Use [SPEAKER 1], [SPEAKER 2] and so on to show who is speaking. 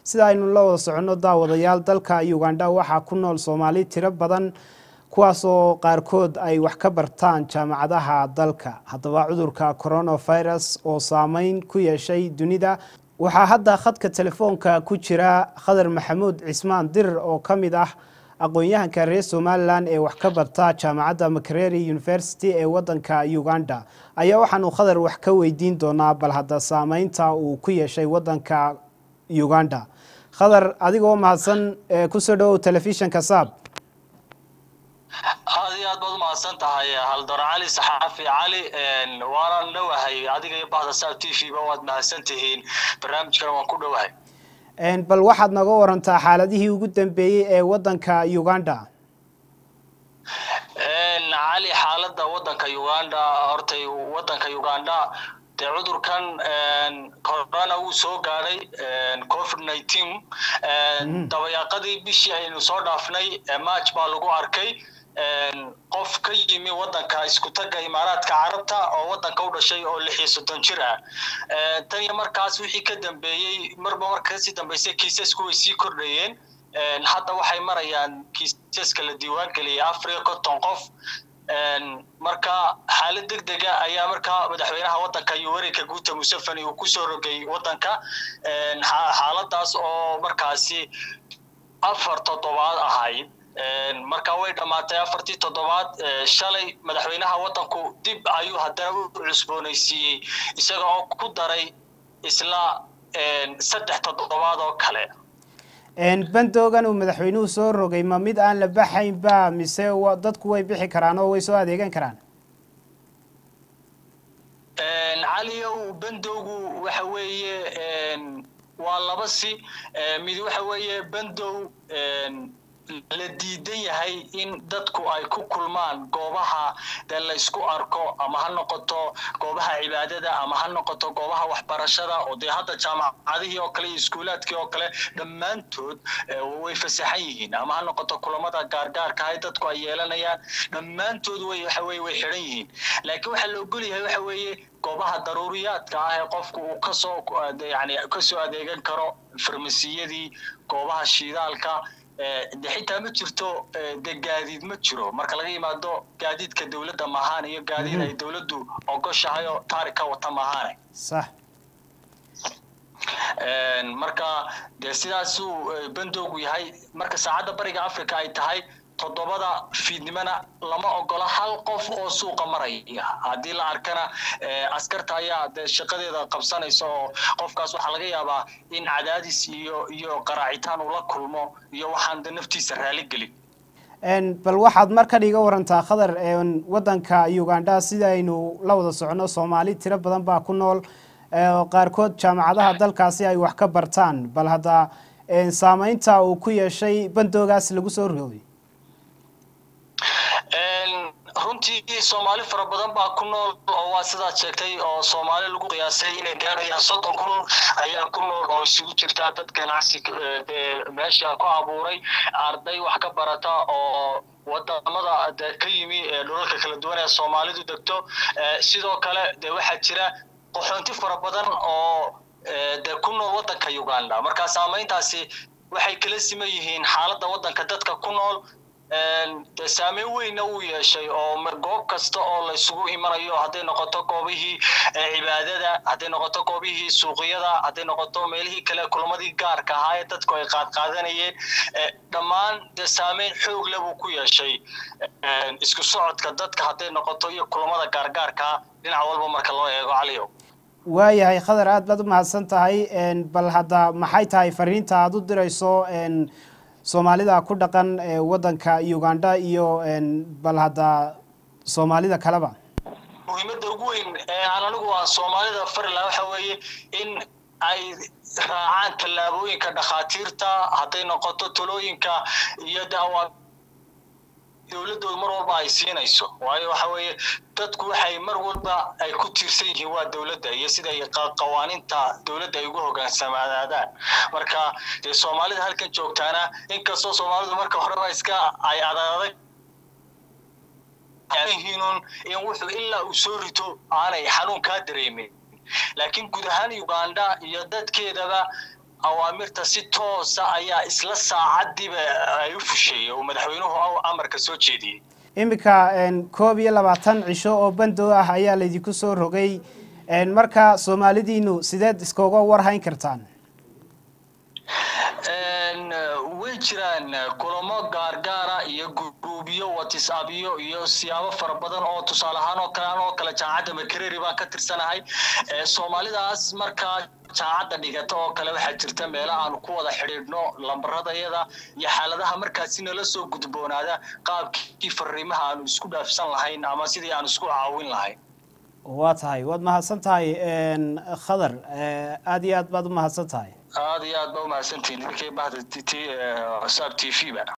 [SPEAKER 1] sida aynu la wada soconno daawadayaal dalka uganda waxaa ku nool soomaali tiro badan kuwaasoo qaarkood ay wax ka bartaan jaamacadaha dalka haddaba cudurka coronavirus oo saameyn ku yeeshay dunida waxaa hadda khadka telefoonka ku jira khadar maxamuud cismaan dirir oo ka mid ah aqoon-yahanka reer somalilan ee wax ka barta jaamacadda makereri university ee wadanka uganda ayaa waxaanu khadar wax ka weydiin doonaa bal hadda saameynta uu ku yeeshay wadanka uganda khadar adigoo mahadsan kusoo dhawow telefishinka saab
[SPEAKER 2] aad iyo aad baad umahadsan tahay haldor cali saxaafi cali waanaan dhowahay adiga iyo bahda saab t v ba waad mahadsan tihiin barnaamijkana waan ku dhowahay
[SPEAKER 1] bal waxaad naga warantaa xaaladihii ugu dambeeyey ee wadanka uganda
[SPEAKER 2] cali xaaladda wadanka uganda hortay wadanka uganda dee cudurkan corona wuu soo gaadhay covid nineteen dabayaaqadii bishii aynu soo dhaafnay march baa lagu arkay qof ka yimi wadanka isku tagga imaaraadka carabta oo wadanka u dhashay oo lix iyo soddon jir ah tan iyo markaas wixii ka dambeeyey marba marka kasii dambeysay kiisasku way sii kordhayeen hadda waxay marayaan kiisaska la diiwaan geliyay afar iyo konton qof marka xaalad deg dega ayaa markaa madaxweynaha wadanka yoweri kaguta museveni uu kusoo rogay wadanka xaaladaas oo markaasi afar toddobaad ahayd marka way dhammaatay afartii toddobaad shalay madaxweynaha wadanku dib ayuu haddana u cusboonaysiiyey isaga oo ku daray isla saddex toddobaad oo kale
[SPEAKER 1] bandoogan uu madaxweynuhu soo rogay ma mid aan la baxaynba mise dadku way bixi karaan oo way soo adeegan karaan
[SPEAKER 2] caliyow bandowgu waxa weeye waa laba si mid waxa weeye bandow la diidan yahay in dadku ay ku kulmaan goobaha dee la isku arko ama ha noqoto goobaha cibaadada ama ha noqoto goobaha waxbarashada oo dee hadda jaamacadihii oo kale iyo iskuulaadkii oo kale dhammaantood way fasaxan yihiin ama ha noqoto kulamada gaargaarka ay dadku ay yeelanayaan dhammaantood way waxa weye way xidhan yihiin laakiin waxaa la ogol yahay waxa weeye goobaha daruuriyaadka ah ee qofku uu kasoo yani kasoo adeegan karo farmasiyadii goobaha shiidaalka de xitaa ma jirto de gaadiid ma jiro marka laga yimaado gaadiidka dowladda maahaan iyo gaadiid ay dowladdu ogoshahay oo taari ka wata maahaane
[SPEAKER 1] sax
[SPEAKER 2] marka dee sidaasuu bandowgu yahay marka saacadda bariga africa ay tahay toddobada fiidnimona lama ogola hal qof oo suuqa maraya haddii la arkana askarta ayaa de shaqadeeda qabsanaysa oo qofkaas waxaa laga yaabaa in cadaadis iyo iyo qaraacitaan uu la kulmo iyo waxaan de naftiisa raali gelin
[SPEAKER 1] bal waxaad markan iga warantaa khadar wadanka uganda sida aynu la wada socono soomaali tiro badan baa ku nool qaarkood jaamacadaha dalkaasi ay wax ka bartaan bal hadda saameynta uu ku yeeshay bandoogaas lagu soo rogay
[SPEAKER 2] runtii soomaali fara badan baa ku nool oo waa sidaad sheegtay oo soomaali lagu qiyaasay inay gaarayaan soddon kun ayaa ku nool oo isugu jirtaa dad ganacsi meesha ku abuuray arday wax ka barata oo wadamada de ka yimi dhulalka kala duwan ee soomaalidu degto sidoo kale de waxaa jira qaxoonti fara badan oo de ku nool wadanka uganda marka saameyntaasi waxay kala siman yihiin xaaladda wadanka dadka ku nool de saameyn weynna uu yeeshay oo goob kasta oo la isugu imanayo hadday noqoto goobihii cibaadada hadday noqoto goobihii suuqyada hadday noqoto meelihii kale kulamadii gaarka ahaa ee dadku ay qaadqaadanayeen dhammaan de saameyn xoog le buu ku yeeshay isku socodka dadka hadday noqoto iyo kulamada gaargaarkaa dhinac walba marka loo eego caliyow
[SPEAKER 1] waayahay khadar aad baad u mahadsan tahay bal hadda maxay tahay fariinta aada u dirayso soomaalida ku dhaqan wadanka uganda iyo bal hadda soomaalida kaleba
[SPEAKER 2] muhiimadda ugu weyn aan anigu aan soomaalida fari laha waxa weeye in ay raacaan tallaabooyinka dhakhaatiirta hadday noqoto talooyinka iyo daawa dowladooda mar walba ay siinayso waayo waxa weeye dadku waxay mar walba ay ku tiirsan yihiin waa dowladda iyo siday qawaaniinta dowladda ay ugu hogaansamaadaan marka dee soomaalida halkan joogtaana inkastoo soomaalidu marka horeba iska ay adadag yihiinun in wuxuu ilaa uu soo rito aanay xanuun kaa dareemin laakiin guud ahaan uganda iyo dadkeedaba awaamirta si toosa ayaa isla saacadiiba ay u fusheeyey oo madaxweynuhu amarka soo jeediyey
[SPEAKER 1] iminka koob iyo labaatan cisho oo bandow ah ayaa laydinku soo rogay marka soomaalidiinu sideed iskooga warhayn kartaan
[SPEAKER 2] way jiraan kulamo gaargaara iyo guruubyo watisabyo iyo siyaabo fara badan oo tusaale ahaan oo kale anoo kale jaamacadda makereri baan ka tirsanahay soomaalidaas markaa jaamacadda dhigata oo kale waxaa jirta meelo aanu ku wada xidhiidhno lambaradayada iyo xaaladaha markaasi nala soo gudboonaada qaabkii fariimaha aanu isku dhaafsan lahayn ama sidii aanu isku caawin lahayn
[SPEAKER 1] waa tahay waad mahadsan tahay khadar aada iyo aad baad u mahadsan tahay
[SPEAKER 2] aada iyo aad ba umahadsantihin idinkay bahda t saab t v ba